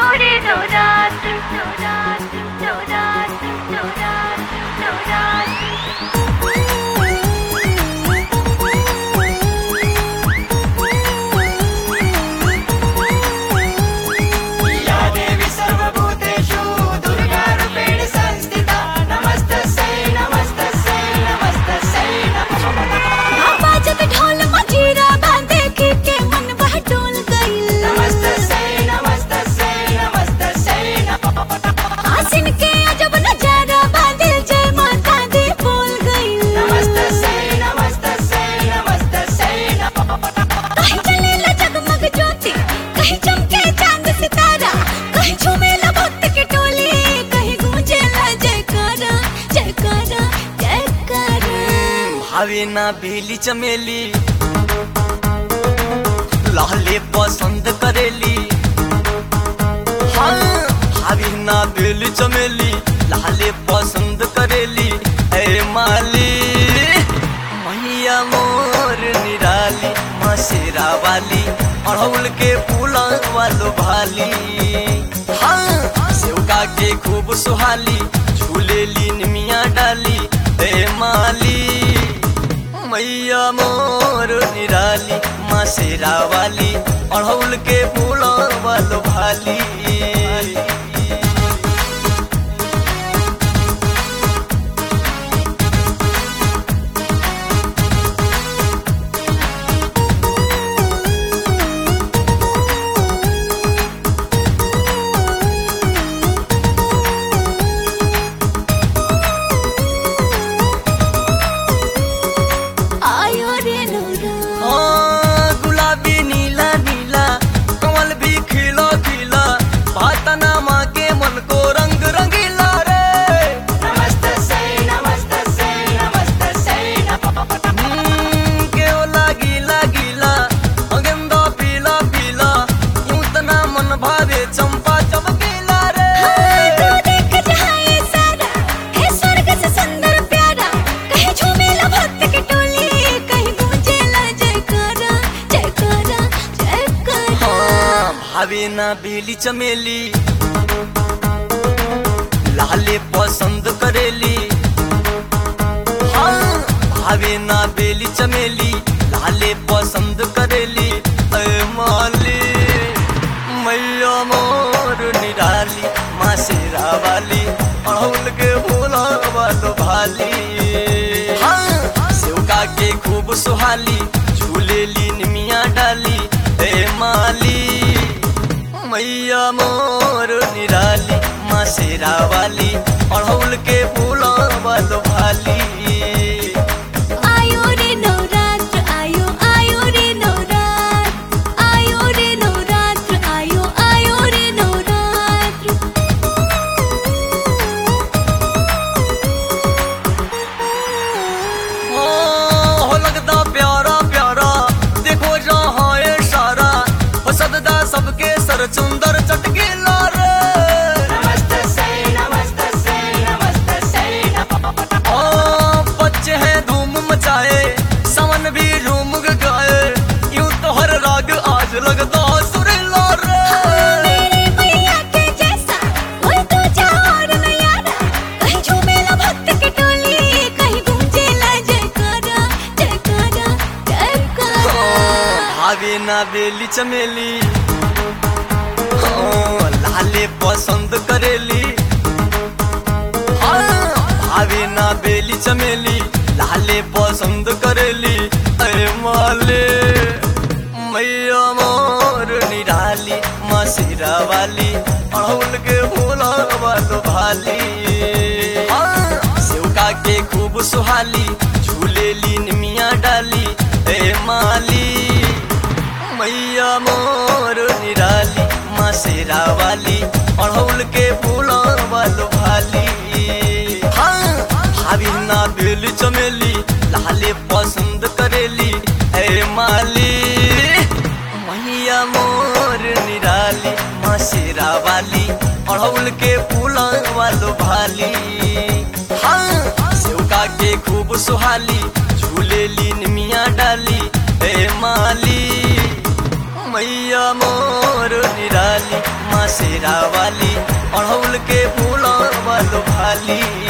रे नवरात्र नवरात्र नवरात्र नवरात्र या देवी सर्वभूतेषु दुर्गारूपेण संस्थिता नमस्तस्यै नमस्तस्यै नमस्तस्यै नमः बाजत ढोल मजीरा बांधे के के मन बह डोल गइल नमस्तस्यै नमस्तस्यै नमस्तस्यै नमः आसिन के अजब नजारा बादल जय माता दी बोल गइल नमस्तस्यै नमस्तस्यै नमस्तस्यै नमः कहीं चलेला जगमग ज्योति कहीं चमके चांद सितारा कहीं झूमेला भक्त के टोली कहीं गूंजेला जयकारा जयकारा जयकारा भावे ना बेली चमेली लाले पसंद करेली हाँ भावे ना बेली चमेली लाले पसंद करेली ए माली मैया मोर निराली मसेरा वाली अड़हुल के फूला वालो भाली हाँ सेवका के खूब सुहाली झूलेली निमिया डाली ए माली मैया मोर निराली मासेरा वाली अड़हुल के फूला वालो भाली आयो रे नौरा हाँ, गुलाबी नीला नीला कमल भी खिला खिला भातना माँ के मन को रंग रंगीला रे नमस्तस्यै नमस्तस्यै नमस्तस्यै नमः हम्म, के ओ लागिला गीला गेंदा पीला पीला यूं तना मन भावे चंपा चमकीला रे तू देख जहाँ ये सारा है स्वर्ग से सुंदर प्यारा कहीं झूमेला भक्त की टोली कहीं गूंजेला जयकारा जयकारा जयकारा हाँ, भावे ना बेली चमेली लाले पसंद करेली हाँ भावे ना बेली चमेली लाले पसंद करेली ऐ माली मैया मोर निराली माँ शेरा वाली अड़हुल के भोला वालो भाली हाँ सेवका के खूब सुहाली झूलेली निमिया डाली ए माली मैया मोर निराली माँ शेरा वाली अड़हुल के फूला वालो भाली आयो रे नवरात्र आयो आयो रे नवरात्र आयो रे नवरात्र आयो आयो रे नवरात्र ओ, हो लगदा प्यारा प्यारा देखो जहाँ ये सारा हो सददा सबके सर चुंदर चटकीला रे नमस्तस्यै नमस्तस्यै नमस्तस्यै नमः ओ, बच्चे हैं धूम मचाए समन भी झूम गाए यूं तो हर राग आज लगदा सुरीला रे मेरे मैया के जैसा कोई तो और नयारा कहीं झूमेला भक्त की टोली कहीं गूंजेला जयकारा जयकारा जयकारा भावे ना बेली चमेली हाँ, लाले पसंद करेली हाँ, भावे ना बेली चमेली लाले पसंद करेली अरे माले मैया मोर निराली मसीरा वाली अड़हुल के फूला वालो भाली हाँ, सेवका के खूब सुहाली झूलेली निमिया डाली ए माली मैया मोर निराली माँ शेरा वाली अड़हुल के फूला वालो भाली हाँ भाभी ना बेली चमेली लाले पसंद करेली ए माली मैया मोर निराली माँ शेरा वाली अड़हुल के फूला वालो भाली हाँ सेवका के खूब सुहाली झूलेली निमिया डाली ए माली मैया मोर निराली माँ शेरा वाली अड़हुल के फूल वालो भाली